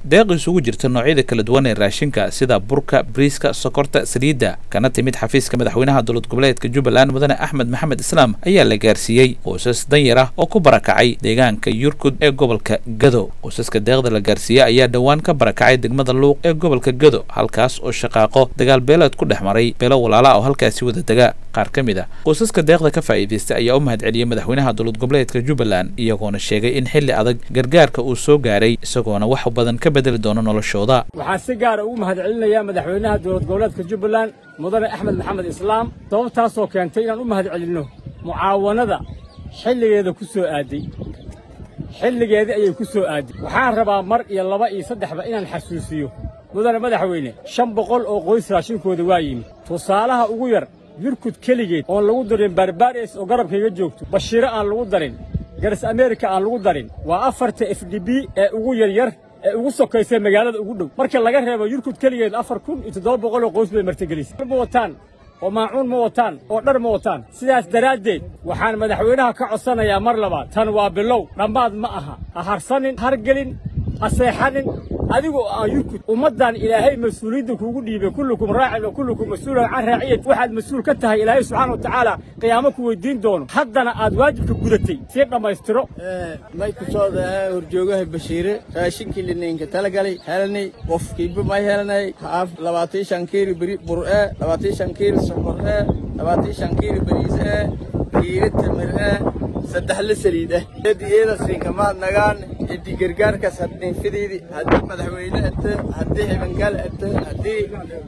deeq isugu jirta noocyada kala duwan ee raashinka sida burka briiska sokorta saliidda kana timid xafiiska madaxweynaha dowlad goboleedka jubbaland mudane axmed maxamed islaam ayaa la gaarsiiyey qoysas danyar ah oo ku barakacay deegaanka yurkud ee gobolka gado qoysaska deeqda la gaarsiiyey ayaa dhowaan ka barakacay degmada luuq ee gobolka gado halkaas oo shaqaaqo dagaal beeleed ku dhex maray beelo walaala oo halkaasi wada dega qaar ka mid a qoysaska deeqda ka faa'iidaystay ayaa u mahad celiyey madaxweynaha dowlad goboleedka jubbaland iyagoona sheegay in xilli adag gargaarka uu soo gaaray isagoona wax badan ka bedeli doono noloshooda waxaan si gaara ugu mahad celinayaa madaxweynaha dowlad goboleedka jubbaland mudane axmed maxamed islaam sababtaasoo keentay inaan u mahad celinno mucaawanada xilligeeda ku soo aaday xilligeedii ayay ku soo aaday waxaan rabaa mar iyo laba iyo saddexba inaan xasuusiyo mudane madaxweyne shan boqol oo qoys raashinkooda waa yimid tusaalaha ugu yar yurkud keligeed oon lagu darin barbares oo garabkayga joogto bashiiro aan lagu darin garas ameerika aan lagu darin waa afarta f d b ee ugu yaryar ee ugu sokaysay magaalada ugu dhow marka laga reebo yurkud keligeed afar kun iyo toddoba boqol oo qoys bay martigelisay ma wataan oo maacuun ma wataan oo dhar ma wataan sidaas daraaddeed waxaan madaxweynaha ka codsanayaa mar labaad tan waa bilow dhammaad ma aha ha harsanin hargelin ha seexanin adigu aan yurkud ummaddan ilaahay mas-uuliyadda kuugu dhiibay kullukum raacin wa kullukum mas-uulan can raaciyat waxaad mas-uul ka tahay ilaahay subxaana wa tacaala qiyaamo ku weydiin doono haddana aad waajibka gudatay sii dhammaystiro may ku soo dahaa horjoogaha bashiire raashinkii linaynka talagalay helnay qofkiiba may helnay haaf labaatan shan kiilo beri bur'e labaatan shan kiilo sokor'e labaatan shan kiilo bariis'e kiilo tamir'e saddex la saliid ah edi eeda siinkamaad nagaan edi gargaarkaas haddii fidiidi haddii madaxweyne ete haddii hibangal ete haddii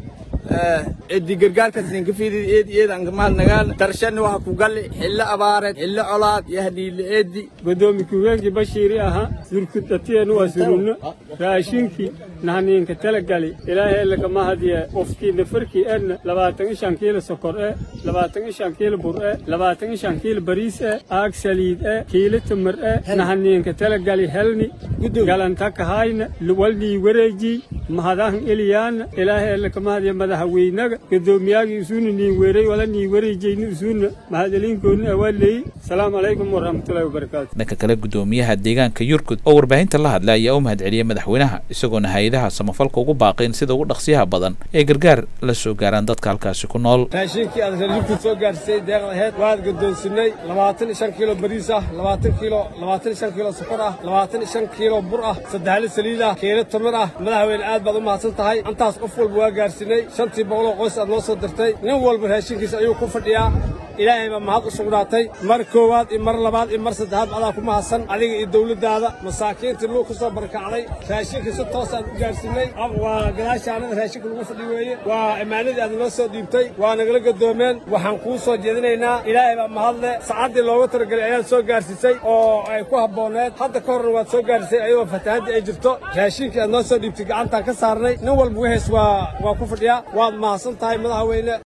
edi gargaarkaas ninka fidiidi eedi eeda ankamaad nagaan darshani waxa ku galli xillo abaareed xillo colaad iyo hadhiile eedi godoomi ku-heenkii bashiiri ahaa yurkudatiyeenu waa surunno raashinkii nahniinka talagali ilaahay lagama hadiye qofkii nafarkii edna labaatan iyo shan kiilo sokor e labaatan iyo shan kiilo bur e labaatan iyo shan kiilo bariis e aag saliid e kiilo tamar e nahniinka talagali helni galanta kahayna walnii wareejii mahadahan eliyaana ilaahay lagama hadiye madaxweynaga godoomiyaagii isuuna niin weeray wala nii wareejayni isuuna mahadeliinkoodna awaalleeyey asalaamu calaykum waraxmatullahi wabarakaatu dhanka kale gudoomiyaha deegaanka yurkud oo warbaahinta la hadlay ayaa u mahad celiyey madaxweynaha isagoona hay-adaha samafalka ugu baaqayn sida ugu dhaqsiyaha badan ee gargaar la soo gaaraan dadka halkaasi ku nool raashinkii aad reer yurkud soo gaarsiisay deeqda aheyd waad gadoonsinay labaatan iyo shan kiilo bariis ah labaatan kiilo labaatan iyo shan kiilo sokor ah labaatan iyo shan kiilo bur ah saddexli saliid ah kiilo tamir ah madaxweyne aad baad u mahadsan tahay intaas qof walba waa gaarsiinay shantii boqoloo qoys aad noo soo dirtay nin walba raashinkiisa ayuu ku fadhiyaa ilaahay baa mahad u sugnaatay mar koowaad iyo mar labaad iyo mar saddexaad adaa ku mahadsan adiga iyo dowladdaada masaakiintii luu ka soo barakacday raashinka si toosaan u gaarsiinay waa gadaashaanada raashinka lagu fadhi weeye waa imaanadii aad noo soo dhiibtay waa nagala gadoomeen waxaan kuu soo jeedinaynaa ilaahay baa mahadle sacaddii looga talagelay ayaad soo gaarsiisay oo ay ku habbooneed hadda ka horna waad soo gaarsiisay ayadoo fatahaddii ay jirto raashinkii aad noo soo dhiibtay gacantaan ka saarnay nin walba wixiis waa waa ku fadhiyaa waad mahadsan tahay madaxweyne